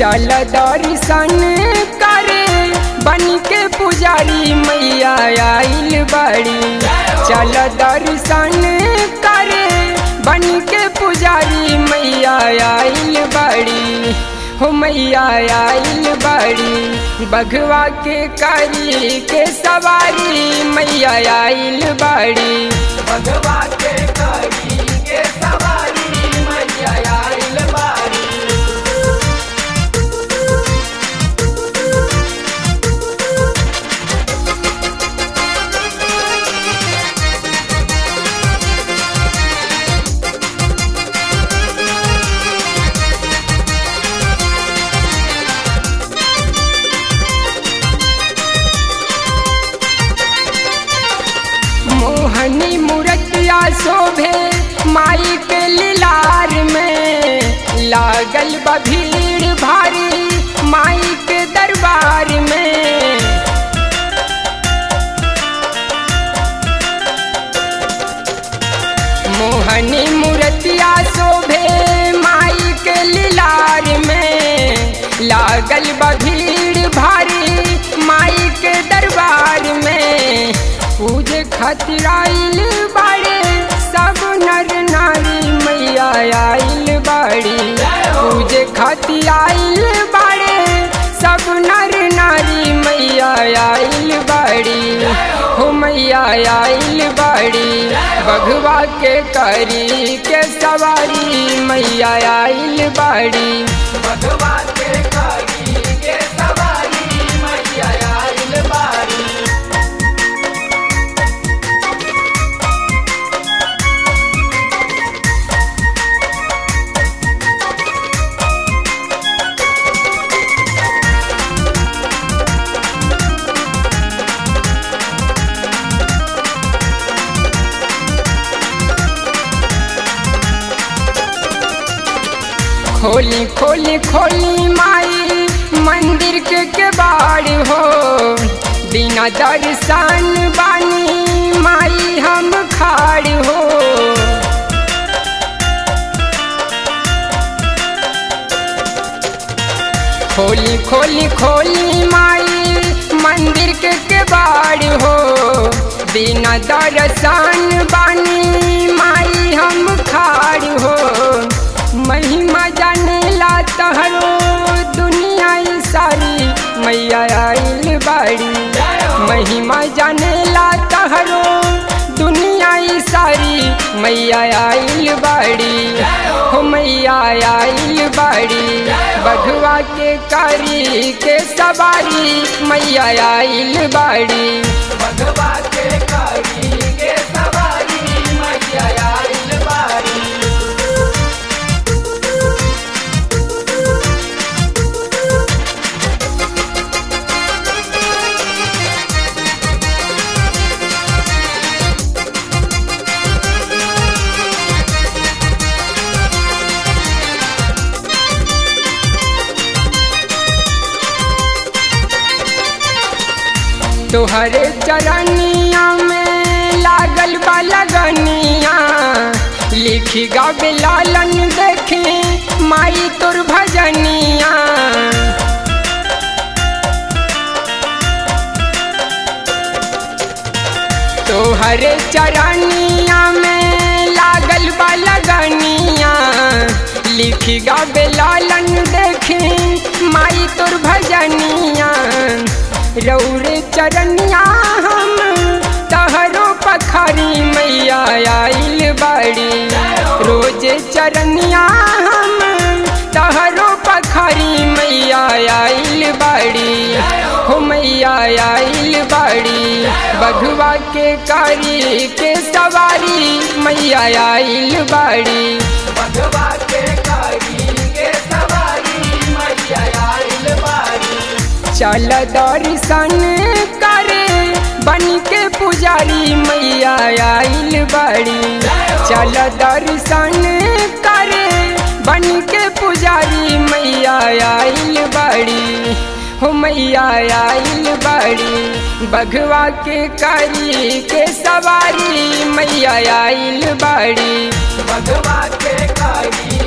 चल दर्शन करे बन के पुजारी मैया आइल बड़ी चल दर्शन करे बन के पुजारी मैया आइल बड़ी हो मैया आइल बड़ी बघवा के करी के सवारी मैया आइल बड़ी भगवा के करी के सवारी मैया आइल बारी मोहनी मूर्तिया शोभे माई के लीलार में लागल बा भीड़ भारी माई के दरबार में मोहनी मूर्तिया शोभे माई के लीलार में लागल बा भीड़ भारी माई के दरबार में पूजे खातिर आइल बाड़े सब नर नारी मैया आइल बाड़ी पूजे खातिर आइल बाड़े सब नर नारी मैया आइल बाड़ी हो मैया आइल बाड़ी बघवा के करी के सवारी मैया आइल बाड़ी भगवा के करी के सवारी मैया आइल बारी खोली खोली खोली माई मंदिर के केबाड़ हो बिना दर्शन बानी माई हम खाड़ हो खोली खोली खोली माई मंदिर के केबाड़ हो बिना दर्शन बानी माई हम खाड़ हो महिमा जानेला तहरो दुनिया ई सारी मैया आइल बाड़ी महिमा जानेला तहरो दुनिया ई सारी मैया आइल बाड़ी हो मैया आइल बाड़ी बघवा के करी के सवारी मैया आइल बाड़ी भगवा के करी के सवारी मैया आइल बारी तोहरे चरनिया में लागल बा लगनिया लिखी गावे लालन देखे माई तोर भजनिया तोहरे चरनिया में लागल बा लगनिया लिखी गावे लालन देखे माई तोर भजनिया रौरे चरनिया हम तहरो पखारी मैया आइल बाड़ी रोजे चरनिया हम तहरो पखारी मैया आइल बाड़ी हो मैया आइल बाड़ी बघवा के कारी के सवारी मैया आइल बाड़ी भगवा के करी के सवारी मैया आइल बारी चल दर्शन करे बन के पुजारी मैया आइल बड़ी चल दर्शन करे बन के पुजारी मैया आइल बड़ी हो मैया आइल बड़ी बघवा के करी के सवारी मैया आइल बड़ी भगवा के करी